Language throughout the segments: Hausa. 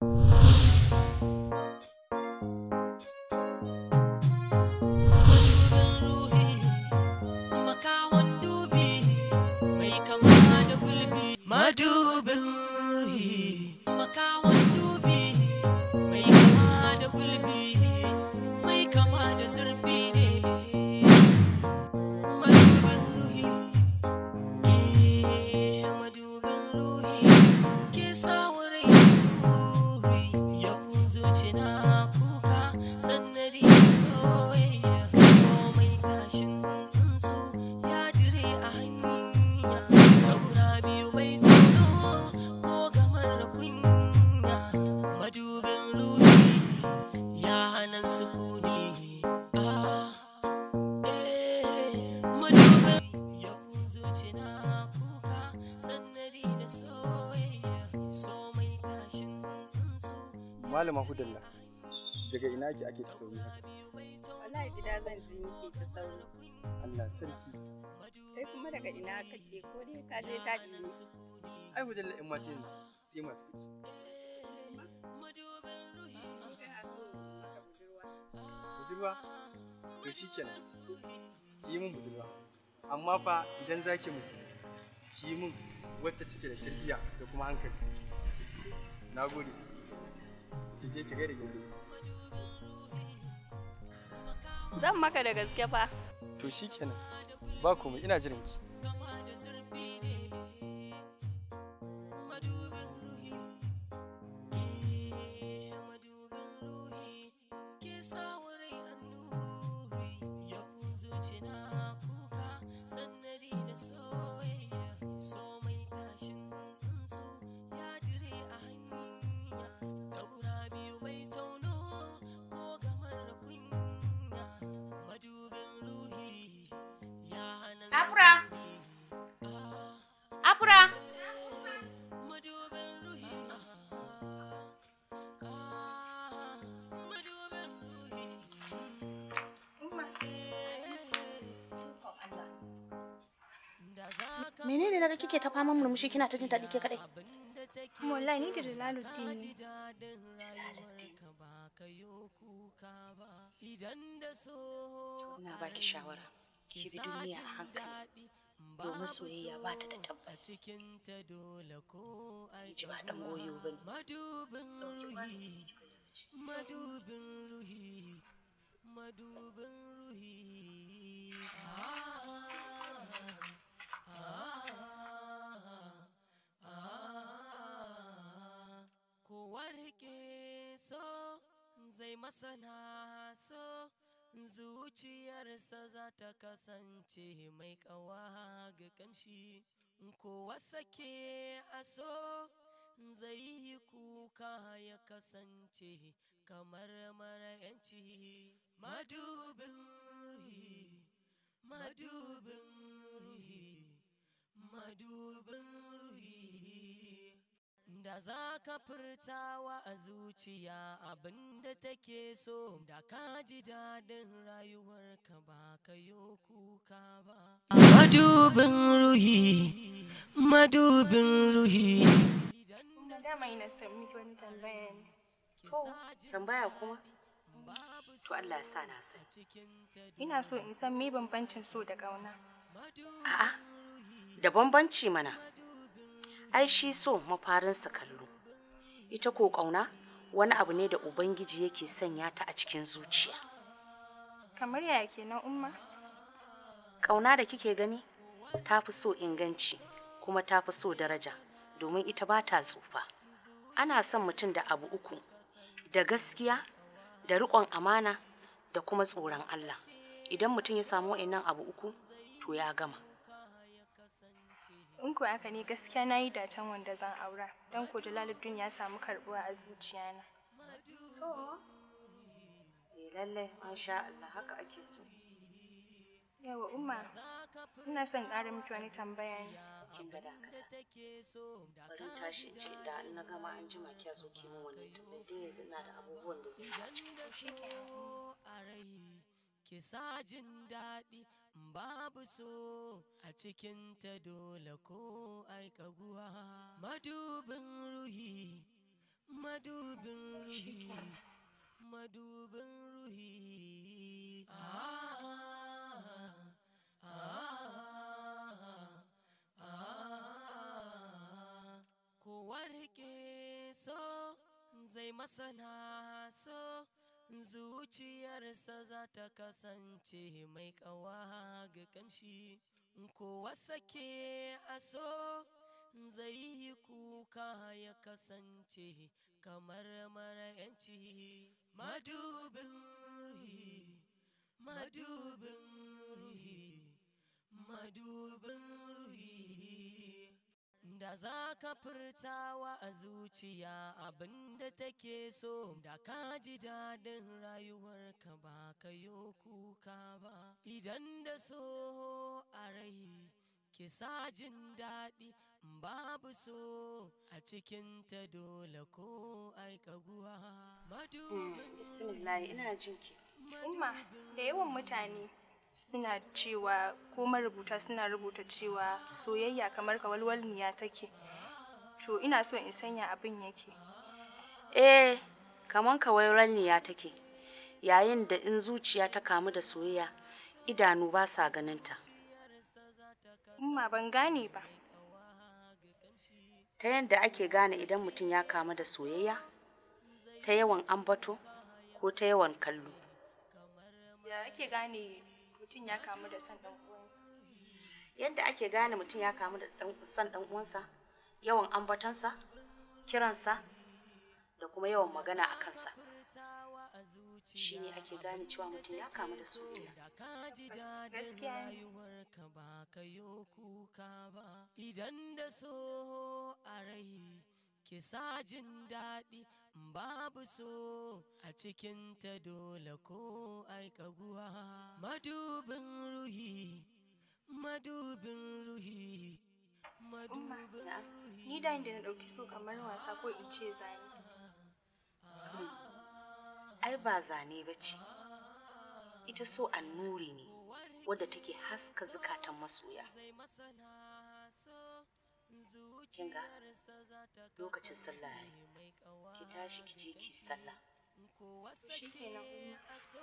madubin ruhi makawan dubi mai kama da gulbi mai kama da zurfi ne madubin ruhi eh madubin ruhi ke sa wurin ruri yau zuci na kuka sannari soyayya so mai tashin tsuntsu ya dire a hanya taura biyu mai tono ko gamar kunya madubin ruhi ya hana sukuni ah eh madubin yau zuci na kuka sannari da soyayya so mai tashin tsuntsu malama hudalla daga ina ake ake ta sauri haka Wallahi gida zan je nake ta sauri. Allah sarki Kai kuma daga ina kake ko dai ka je ta ne? ai hudalla in mata yanzu sai masu kuɗi budurwa to shi kenan ki yi min budurwa amma fa idan za ki mutu ki yi min wacce take da tarbiyya da kuma hankali na gode ki je ki gaida gindi Zan maka da gaske fa. to shi kenan ba komai ina jiran ki Afra. Afra. menene naga kike ta faman murmushi kina ta jin daɗi ke kaɗai Wallahi ni da Jalaluddin ne. ina baki shawara ki bi duniya a hankali domin soyayya ba ta da tabbas ki ji ba ɗan goyo ba ne madubin ruhi madubin ruhi madubin ruhi kowa rike so zai masana so zuciyarsa za ta kasance mai kawa ga kamshi kowa sake a so zai yi kuka ya kasance kamar mara yanci madubin ruhi madubin ruhi madubin ruhi da za ka furtawa a zuciya abinda take so da ka ji daɗin rayuwarka ba ka yo kuka ba madubin ruhi madubin ruhi Dama ina son miki wani tambaya ne. tambaya kuma to Allah ya sa na sani Ina so in san me bambancin so da ƙauna. a'a da bambanci mana ai shi so mafarinsa kallo ita ko ƙauna wani abu ne da ubangiji yake sanya ta a cikin zuciya Kamar yaya kenan umma? ƙauna da kike gani ta fi so inganci kuma ta fi so daraja domin ita ba ta tsufa ana son mutum da abu uku da gaskiya da riƙon amana da kuma tsoron Allah idan mutum ya samu wa'annan abu uku to ya gama In ko aka ne gaskiya na yi dacen wanda zan aura. Don ko Jalaluddin ya samu karɓuwa a zuciyana. eh lallai masha Allah haka ake so Yawa umma, ina son ƙara miki wani tambaya ne. kin ga dakata bari in tashi in ce da in na gama an jima kiya zo ki min wannan tambayar din yanzu ina da abubuwan da zan yi a cikin a rai ki sa jin daɗi babu so a cikin ta dole ko ai kaguwa madubin ruhi madubin ruhi madubin ruhi ah, ah, ah. ko warke so zai masana so zuciyarsa za ta kasance mai ƙawa ga kamshi kowa sake a so zai yi kuka ya kasance kamar mara yanci madubin ruhi madubin ruhi madubin ruhi da za ka furtawa a zuciya abinda take so da ka ji daɗin rayuwarka ba ka yo kuka ba idan da so a rai ki sa jin daɗi babu so a cikinta dole ko aikaguwa madubin bismillah ina jin ki Umma, da yawan mutane suna cewa ko marubuta suna rubuta cewa soyayya kamar kawalwalniya take. To ina so in sanya abin yake. eh kaman kawairaniya take yayin da in zuciya ta kamu da soyayya idanu ba sa ganinta Umma ban gane ba. ta yadda ake gane idan mutum ya kamu da soyayya ta yawan ambato ko ta yawan kallo Ya ake gane mutum ya kamu da son ɗan uwansa? yadda ake gane mutum ya kamu da ɗan- son ɗan uwansa yawan ambatansa kiransa da kuma yawan magana a kansa shi ne ake gane cewa mutum ya kamu da soyayya da ka ji daɗin Gaskiya ne. rayuwarka ba ka yo kuka ba idan da so a rai ki sa jin daɗi babu so a cikinta dole ko aikaguwa madubin ruhi madubin ruhi Umma, madubin ruhi ni da inda na ɗauki so kamar wasa ko in ce zane. ai ba zane ba ce ita so annuri ne wadda take haska zukatan masoya kinga lokacin sallah yayi ki tashi ki je ki sallah Shi kenan Umma.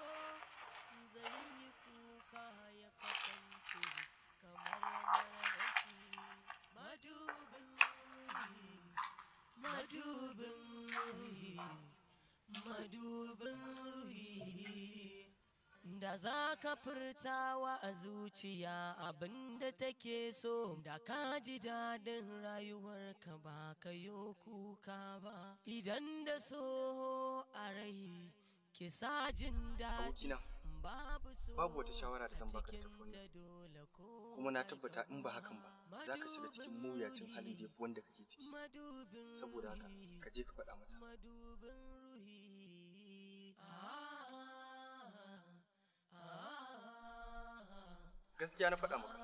madubin ruhi madubin ruhi da za ka furtawa a zuciya abinda take so da ka ji daɗin rayuwarka ba ka yo kuka ba idan da so a rai ki sa jin daɗi abokina babu so babu wata shawara da zan baka da tafi cikinta wannan dole ko kuma na tabbata in ba hakan ba za ka shiga cikin mawuyacin halin da ya fi wanda kake ciki madubin saboda haka ka je ka faɗa mata madubin ruhi gaskiya na faɗa maka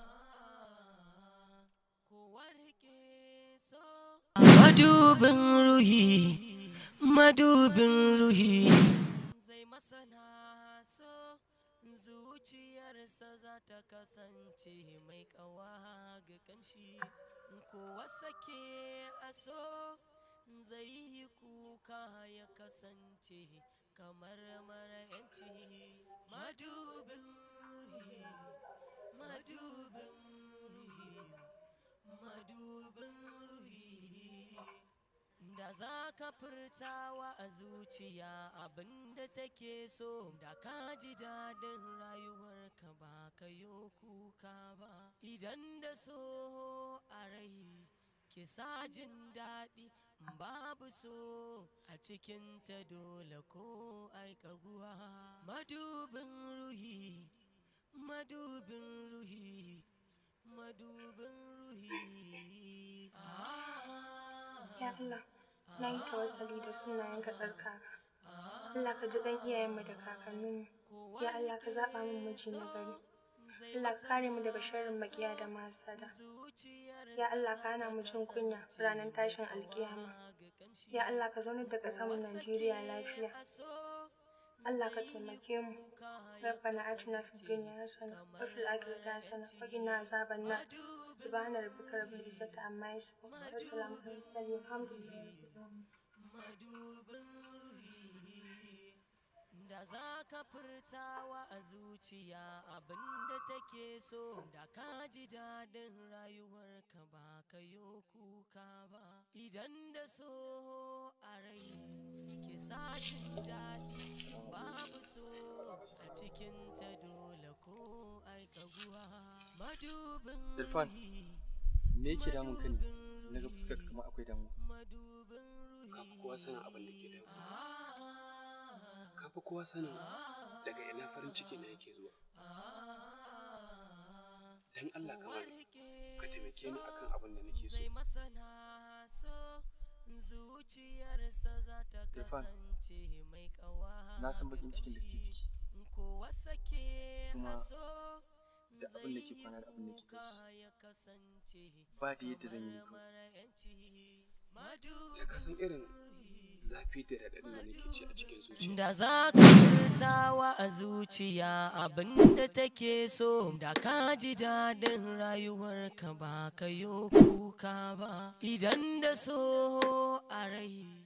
madubin ruhi madubin ruhi zai masana so zuciyarsa za ta kasance mai ƙawa ga kamshi kowa sake a so zai yi kuka ya kasance kamar mara yanci madubin ruhi madubin ruhi madubin ruhi da za ka furtawa a zuciya abinda take so da ka ji daɗin rayuwarka ba ka yo kuka ba idan da so a rai ki sa jin daɗi babu so a cikinta dole ko aikaguwa madubin ruhi madubin ruhi madubin ruhi Ya Allah, na yi tawassali da sunayenka tsarkaka. Allah ka ji ɗan iyayenmu da kakanninmu. Ya Allah ka zaɓa min miji na gari. Allah ka kare mu daga sharrin maƙiya da masada. Ya Allah ka hana mu jin kunya ranar tashin alkiyama. Ya Allah ka zaunar da ƙasarmu Najeriya lafiya. Allah ka taimake mu. ربنا آتنا في الدنيا حسنة وفي الآخرة حسنة وقنا عذاب النار سبحان ربك رب العزة عما يصفون وسلام على المرسلين والحمد لله رب العالمين madubin ruhi da za ka furtawa a zuciya abinda take so da ka ji daɗin rayuwarka ba ka yo kuka ba idan da so a rai ki sa jin daɗi babu so a cikin ta dole ko aika guwa madubin Irfan, me yake damun ka ne na ga fuskar kamar akwai damuwa ka fi kowa sanin abin da ke damu ka fi kowa sanin daga ina farin ciki na yake zuwa dan Allah ka bari ka taimake ni akan abin da nake so masana so zuciyarsa za ta Irfan, kasance mai kawa na san bakin cikin da ke ciki kowa sake kuma haso da abin da ke kwana da abin da ke tashi ya kasance ba da yadda zan yi ne kawai mara yanci madu ya ka san irin zafi da raɗaɗin da nake ci a cikin zuciya Da za ka furtawa a zuciya abinda take so da ka ji daɗin rayuwarka ba ka yo kuka ba idan da so a rai